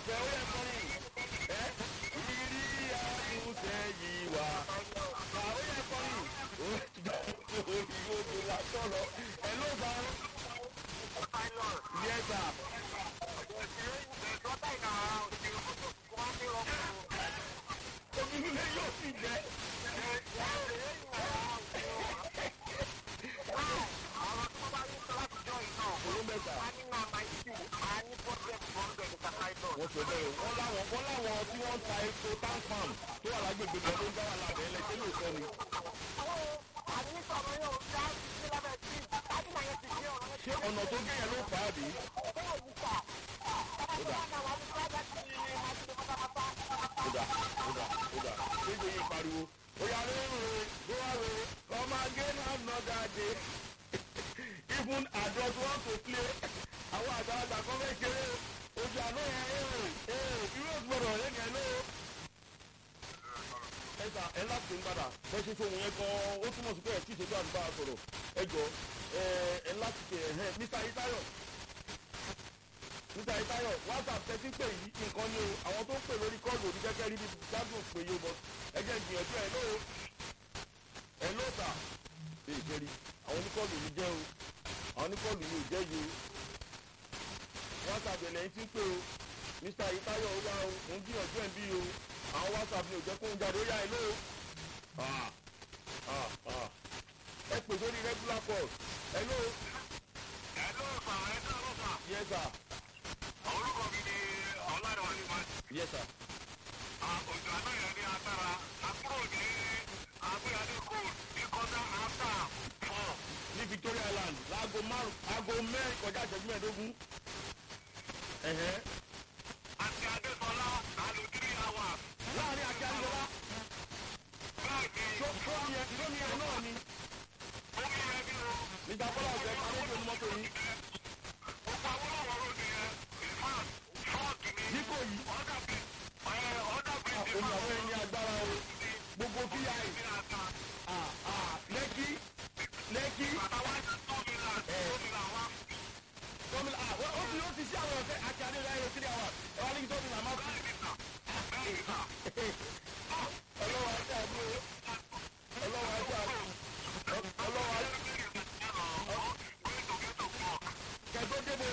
ọ̀fẹ́ ó yẹ kọrin ẹ́ ìrírí àtúnṣe yìí wá. ó yẹ kọrin orí odò lásán lọ ẹ ló bá yẹ sà. omi nílé yóò sì jẹ. olú mẹ́ta wọ́n sọ bẹ́ẹ̀ wọ́n láwọn wọ́n láwọn tí wọ́n ń ta epo tank farm tó wà lágbègbè kan ló ń dá wà lábẹ́ ẹlẹ́sẹ̀ lóòótọ́ ni. ṣé ọ̀nà tó gé yẹn ló fà á bí? kódà kódà kódà kéde yìí pariwo oya rere gbówàre ọmọ agé náà nọ dáadé even adult want to play àwọn àgbàlagbà kan fẹ́ ṣeré ojú àná yẹn ee ee irú ògbọ́dọ̀ yẹn yẹn ló. ẹ sà ẹ láti ń padà bẹ́ẹ̀ ṣe fóun yẹn gan-an ó túmọ̀ sí pé ẹ̀ tí ìṣèjú àdúgbò àsọ̀rọ̀ ẹ jọ ẹ ẹ láti tẹ̀ ẹ̀ mr itayo mr itayo whatsapp tẹ́tí pè yìí nǹkan ni o àwọn tó ń pè lórí kọ́ọ̀lù òní kẹ́kẹ́ rí bí gbádùn pé yóò bọ̀ ẹ jẹ́ ìgbìyànjú ẹ̀ lóo ẹ̀ lóò sà ṣe ìṣẹ́rí àwọn oníkọ́ọ̀lù yìí jẹ́ o àwọn oníkọ́ọ̀lù yìí ò jẹ́ yìí o whatsapp ẹ̀ lẹ́yìn tí ń pè o mr itayo ó yá o mò ń gbìyànjú ẹ̀ bí o àwọn whatsapp ni ò jẹ́ kó ń jáde ó yá ẹ lóo ẹ pè sórí regular call ẹ lóo yes sir orúkọ mi ni ọlárẹ̀wájú máa yes sir òjò àná yẹn ní agbára àkúrò ní agbéyàdé kò ní kọjá after four ní victoria island láago márùn aago mẹ́rin kọjá ìṣẹ́jú mẹ́ẹ̀ẹ́dógún ẹ̀hẹ́ àti adésọlá àlù three hours láàrin àti àríwá bẹ́ẹ̀ ni tó tó ní ẹ tó ní ẹ náà ni omi yẹn ní o mr bọ́lá ọ̀sẹ̀ paréjì onímọ́tò yìí gbogbo awolowo road yẹn in fact fọ́ọ̀kì ni dípò yìí ọ̀dà bí ọ̀dà bí ti omi máa àwọn ẹni agbára o gbogbo vi ní ata lẹ́kí lẹ́kí àtàwọn tómi là tómi là wá gómìnà ó ti ó ti sí àwọn ọ̀fẹ́ àti adéláyé three hours ẹ wá ní kí tó ní màmá fún bẹ́ẹ̀ ni sà bẹ́ẹ̀ ni sà ọlọ́wọ́ ajá mi o ọlọ́wọ́ ajá mi ọlọ́wọ́ ajá kẹtó débò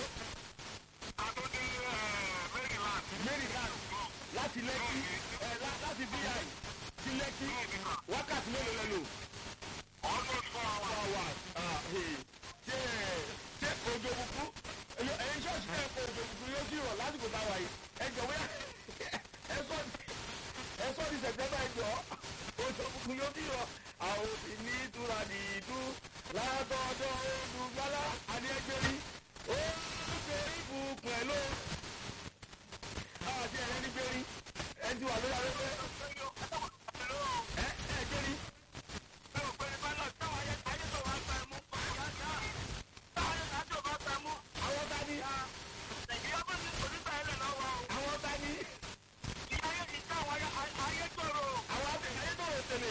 maryland láti lẹ́kí ẹ lá- láti vi sí lẹ́kí wákàtí mélòó lẹ lò four hours ah, hey. ṣé ṣé òjò kúkú ẹyin ṣọ́ọ̀ṣì náà kó òjò kúkú yóò sì rọ̀ lásìkò táwa yìí ẹ jọ̀wọ́ yà ẹ sọ ẹ sọ ní sẹ̀tẹ́mbà ẹ jọ òjò kúkú yóò sì rọ̀ àwọn òsì ní ìtura nìdú látọ̀dọ̀ olùgbàlà àdéhẹ́gbẹ́rí ó ṣe ìbùkún ẹ̀ ló àti ẹ̀rẹ́ ní gbérí ẹ ti wà lórí afẹ́fẹ́ ẹ ẹ gbérí àwọn tani àwọn tani àwọn àtẹ̀yẹ tó rò tẹ̀lé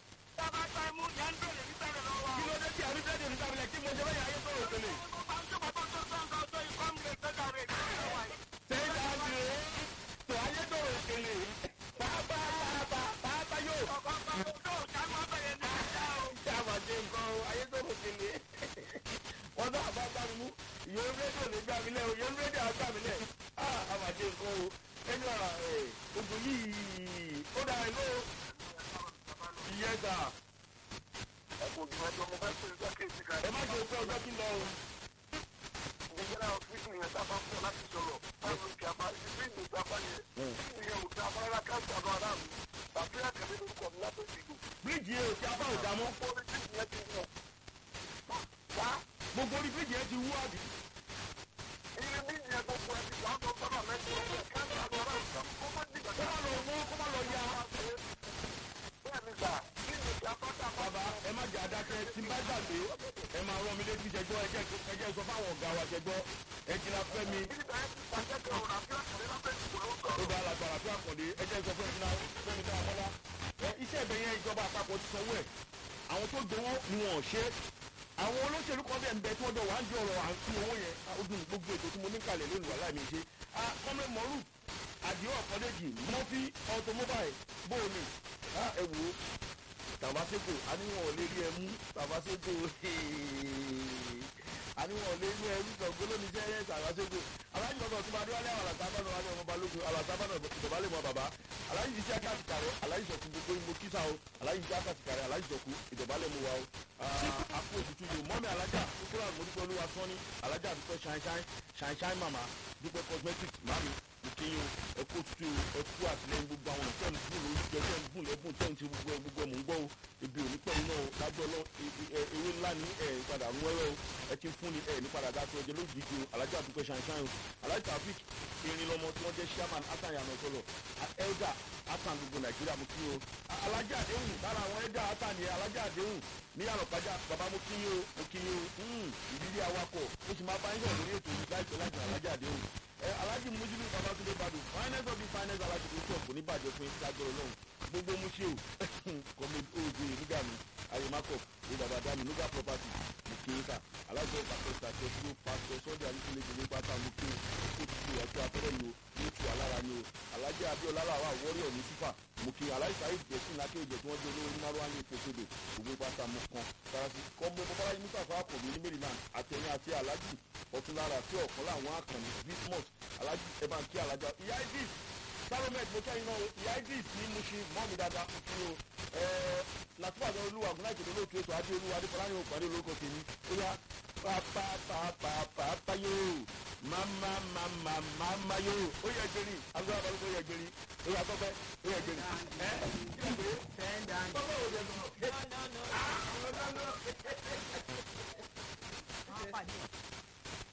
kí ló dé tí àrùn tẹ̀lé nígbà mílẹ̀ kí mo ṣe bẹ́ẹ̀ ayé tó rò tẹ̀lé. sẹ́yìn tá a ti rè é tó ayé tó rò tẹ̀lé pàápàá pàápàá pàápàá yóò ṣe àmàjẹ nǹkan o ayé tó rò tẹ̀lé. wọ́n náà bá bá mi mú ìyẹn rédíò lè gbà mí lẹ̀ o ìyẹn rédíò á gbà mí lẹ̀ á àmàjẹ nǹkan o ẹni ọ̀rọ̀ ẹ̀ ogun yìí ó dára ẹ̀ ló ìyẹn gbà ẹ má jẹ́ òpin ọjọ́ kí n lọ o. bíríìjì yẹn ò ti apá òdà mọ́ gbogbo orí bíríìjì yẹn ti wú àbí. kó má lọ wọ́n kó má lọ ya. bàbá ẹ má jẹ́ adákẹ́ tí n bá gbàgbé ẹ máa rán mi létí jẹgbọ́ ẹjẹ́ ẹjẹ́ sọ fáwọn ọ̀gá wa jẹgbọ́ ẹ jìnnà fẹ́ mi ó bá alágbára fún àkàndé ẹjẹ́ sọ fún ẹjìnnà fẹ́ mi dára mọ́lá ẹ iṣẹ́ ìbẹ̀ yẹn ìjọba àpapọ̀ ti sanwó ẹ̀ àwọn tó gbowó ni wọn ò ṣe àwọn olóṣèlú kan bẹ̀ ń bẹ tí wọ́n jọ wà ń di ọ̀rọ̀ à ń fi owó yẹn ó dùn gbogbo ètò tí mo ní kalẹ̀ lónìí wà láì mi ṣe kọ́mẹ́ mọ́rù àdìo ọ̀kọ́dẹ́jì mọ́fí automobile bóòlù ẹ wò ó tàbáṣẹ́kò àníwọ̀n ò lè rí ẹ mú tàbáṣẹ́kò àníwọ̀n ò lè rí ẹ mú sọ̀gbọ́n lónìí jẹ́ ẹ̀ tàbáṣẹ́kò aláàjì bàbá ọ̀tún bá dé wálé àwọn àlàtàbọ̀nà wálé ọmọ balógun àlàtàbọ̀nà ìdọ̀bálẹ̀ mọ́ bàbá aláàjì iṣẹ́ akásìkàrẹ́ aláàjì sọ̀kú gbogbo ìmọ̀ kísà o aláàjì iṣẹ́ akásìkàrẹ́ aláàjì sọ̀kú ìdọ̀bálẹ̀ mọ́ wa o àpò òtútù yìí mọ́mí alájà kúkúrò àmọ́dúpẹ́ olúwa sọ́ni alájà àdúpẹ́ ṣáínṣáín ṣáínṣáín màmá dúpẹ́ cosmetics mami ìkéyìn ẹkú òtútù ẹkú àtìlẹyìn gbogbo àwọn tẹ̀ ń gùn lórí jẹ tẹ̀ ń gùn lẹ́gùn tẹ̀ ń ti gbogbo ẹ gbogbo ẹ mò ń gbọ́ o ibi òní pẹ̀lú náà lájọ́ lọ ewé ńlá ní ẹ̀ padà ń wẹ́rẹ́ o ẹ ti ń fún ni ẹ̀ ní padà dá sí ọjọ́ lójijì o alájà àdúpẹ́ ṣáínṣáín o alájà tàfík erin lọmọ tí wọ́n jẹ́ chairman hasan yanu sọlọ elder hasan gbogbo nàìjíríà mo kí o alájà àdéhùn lára àwọn elder hasan yẹn alájà àdéhùn ní àlọ́pàjà bàbá mo kí yín o mo kí yín o ìrírí awakọ̀ ó sì máa bá yín sọ̀rọ̀ lórí ètò yìí láìpẹ́ láìpẹ́ alájà àdéhùn alhaji mujibu babatunde badu finance of the finance alhaji kò kò ní bàjẹ́ fún lágbọ̀rọ̀ náà gbogbo muṣe o kọ́mi oògùn nígbà mi ayémakọ̀ ní baba dami nuga property mùkìyíkà alhaji ọba pẹ̀sà tẹ̀síwò pásítọ̀ sọ́jà alíkúlẹ̀jẹ̀ ní pátá mùkì kó tutù ẹ̀tọ́ afẹ́rẹ́ ni o ní tu alára ni o alhaji abiola làwà wọ́ríọ̀ ní sífà mùkì alhaji saheed jẹ̀sìn lákè ìjẹ̀ tí wọ́n jẹ́ olówó ní maruwa ní ìpòsódò ògùn pátá mú kan sarasi kọ́mọ bọ́bára yìí nípa fún àpòmí ní maryland àtẹ̀yìn àti alhaji ọ̀túnlára àti ọ̀kan láwọn akànnì bismuth alhaji ẹ̀bá kí alájà ìyá idris salomed mo kẹ́yìn náà ìyá idris ní mo ṣe mọ́ mi dáadáa fún kí o látúbàdàn olúwa àgùnà ìjọba olóòtú ètò adé olúwa adéfọláyìn òpàdé olórúkọ tèmi ó yá pàpàpàpàpà yóò mama mama mama yóò ó yẹ gbérí agbára balùwẹ̀ ó yẹ gbérí ó yà tọ́pẹ́ ó yẹ gbérí ẹ kí ló dé tọ́pẹ́ ò jẹ sọ̀rọ̀. No, no, no.